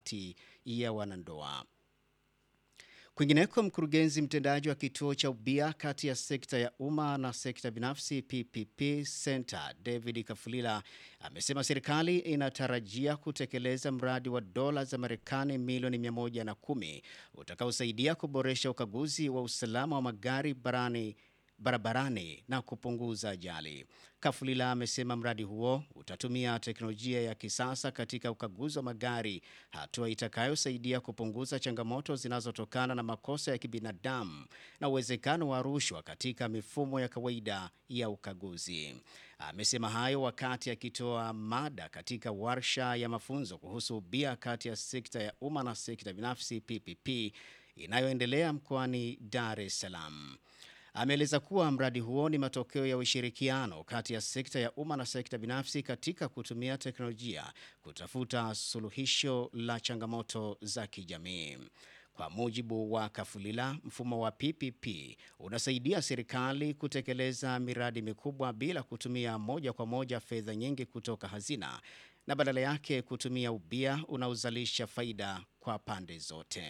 kati ya wanandoa. Kwingineko, mkurugenzi mtendaji wa kituo cha ubia kati ya sekta ya umma na sekta binafsi PPP Center David Kafulila amesema serikali inatarajia kutekeleza mradi wa dola za Marekani milioni 110 utakaosaidia kuboresha ukaguzi wa usalama wa magari barani barabarani na kupunguza ajali. Kafulila amesema mradi huo utatumia teknolojia ya kisasa katika ukaguzi wa magari, hatua itakayosaidia kupunguza changamoto zinazotokana na makosa ya kibinadamu na uwezekano wa rushwa katika mifumo ya kawaida ya ukaguzi. Amesema hayo wakati akitoa mada katika warsha ya mafunzo kuhusu ubia kati ya sekta ya umma na sekta binafsi PPP inayoendelea mkoani Dar es Salaam. Ameeleza kuwa mradi huo ni matokeo ya ushirikiano kati ya sekta ya umma na sekta binafsi katika kutumia teknolojia kutafuta suluhisho la changamoto za kijamii. Kwa mujibu wa Kafulila, mfumo wa PPP unasaidia serikali kutekeleza miradi mikubwa bila kutumia moja kwa moja fedha nyingi kutoka hazina na badala yake kutumia ubia unaozalisha faida kwa pande zote.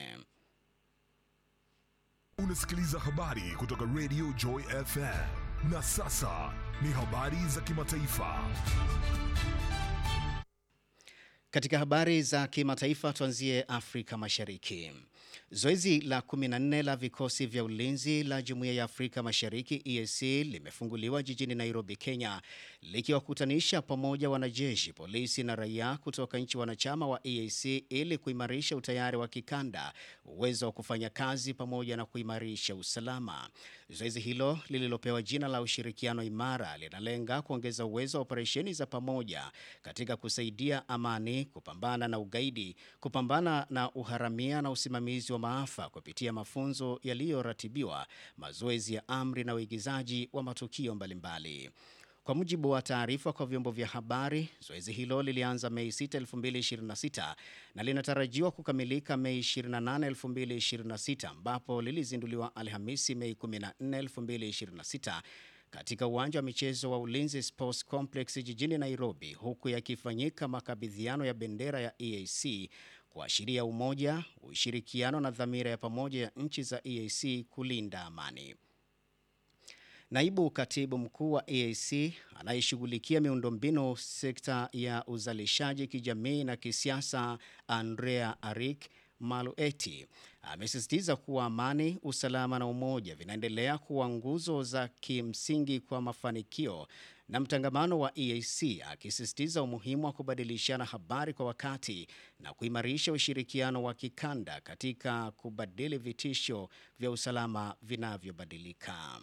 Unasikiliza habari kutoka Radio Joy FM. Na sasa ni habari za kimataifa. Katika habari za kimataifa tuanzie Afrika Mashariki. Zoezi la 14 la vikosi vya ulinzi la Jumuiya ya Afrika Mashariki EAC limefunguliwa jijini Nairobi, Kenya, likiwakutanisha pamoja wanajeshi, polisi na raia kutoka nchi wanachama wa EAC ili kuimarisha utayari wa kikanda, uwezo wa kufanya kazi pamoja na kuimarisha usalama. Zoezi hilo lililopewa jina la ushirikiano imara linalenga kuongeza uwezo wa operesheni za pamoja katika kusaidia amani, kupambana na ugaidi, kupambana na uharamia na usimamizi wa maafa kupitia mafunzo yaliyoratibiwa, mazoezi ya amri na uigizaji wa matukio mbalimbali. Kwa mujibu wa taarifa kwa vyombo vya habari, zoezi hilo lilianza Mei 6, 2026 na linatarajiwa kukamilika Mei 28, 2026 ambapo lilizinduliwa Alhamisi Mei 14, 2026 katika uwanja wa michezo wa Ulinzi Sports Complex jijini Nairobi, huku yakifanyika makabidhiano ya bendera ya EAC kuashiria umoja, ushirikiano na dhamira ya pamoja ya nchi za EAC kulinda amani. Naibu katibu mkuu wa EAC anayeshughulikia miundombinu sekta ya uzalishaji kijamii na kisiasa, Andrea Arik Malueti amesisitiza kuwa amani, usalama na umoja vinaendelea kuwa nguzo za kimsingi kwa mafanikio na mtangamano wa EAC, akisisitiza umuhimu wa kubadilishana habari kwa wakati na kuimarisha ushirikiano wa kikanda katika kubadili vitisho vya usalama vinavyobadilika.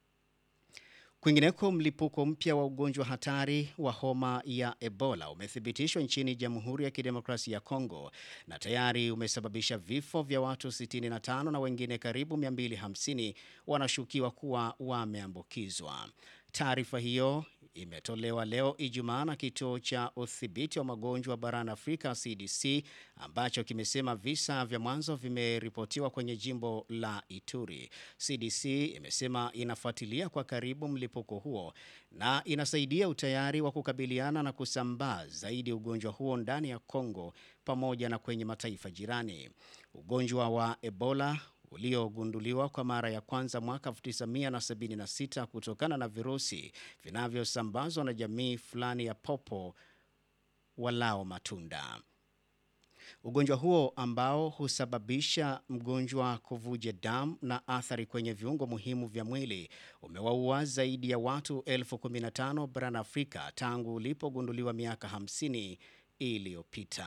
Kwingineko, mlipuko mpya wa ugonjwa hatari wa homa ya Ebola umethibitishwa nchini Jamhuri ya Kidemokrasia ya Kongo na tayari umesababisha vifo vya watu 65 na wengine karibu 250 wanashukiwa kuwa wameambukizwa. Taarifa hiyo imetolewa leo Ijumaa na kituo cha udhibiti wa magonjwa barani Afrika CDC ambacho kimesema visa vya mwanzo vimeripotiwa kwenye jimbo la Ituri. CDC imesema inafuatilia kwa karibu mlipuko huo na inasaidia utayari wa kukabiliana na kusambaa zaidi ugonjwa huo ndani ya Kongo pamoja na kwenye mataifa jirani. Ugonjwa wa Ebola uliogunduliwa kwa mara ya kwanza mwaka 1976 kutokana na virusi vinavyosambazwa na jamii fulani ya popo walao matunda. Ugonjwa huo ambao husababisha mgonjwa kuvuja damu na athari kwenye viungo muhimu vya mwili umewaua zaidi ya watu elfu 15 barani Afrika tangu ulipogunduliwa miaka 50 iliyopita.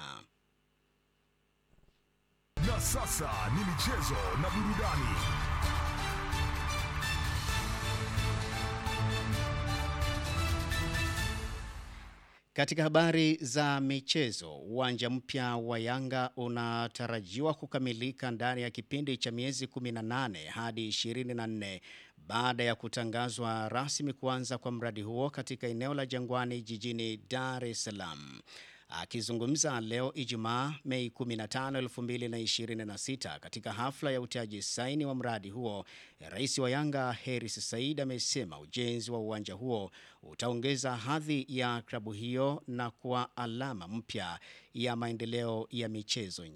Na sasa ni michezo na burudani. Katika habari za michezo, uwanja mpya wa Yanga unatarajiwa kukamilika ndani ya kipindi cha miezi 18 hadi 24 baada ya kutangazwa rasmi kuanza kwa mradi huo katika eneo la Jangwani jijini Dar es Salaam. Akizungumza leo Ijumaa Mei 15, 2026 katika hafla ya utiaji saini wa mradi huo, rais wa Yanga Heris Said amesema ujenzi wa uwanja huo utaongeza hadhi ya klabu hiyo na kuwa alama mpya ya maendeleo ya michezo nchini.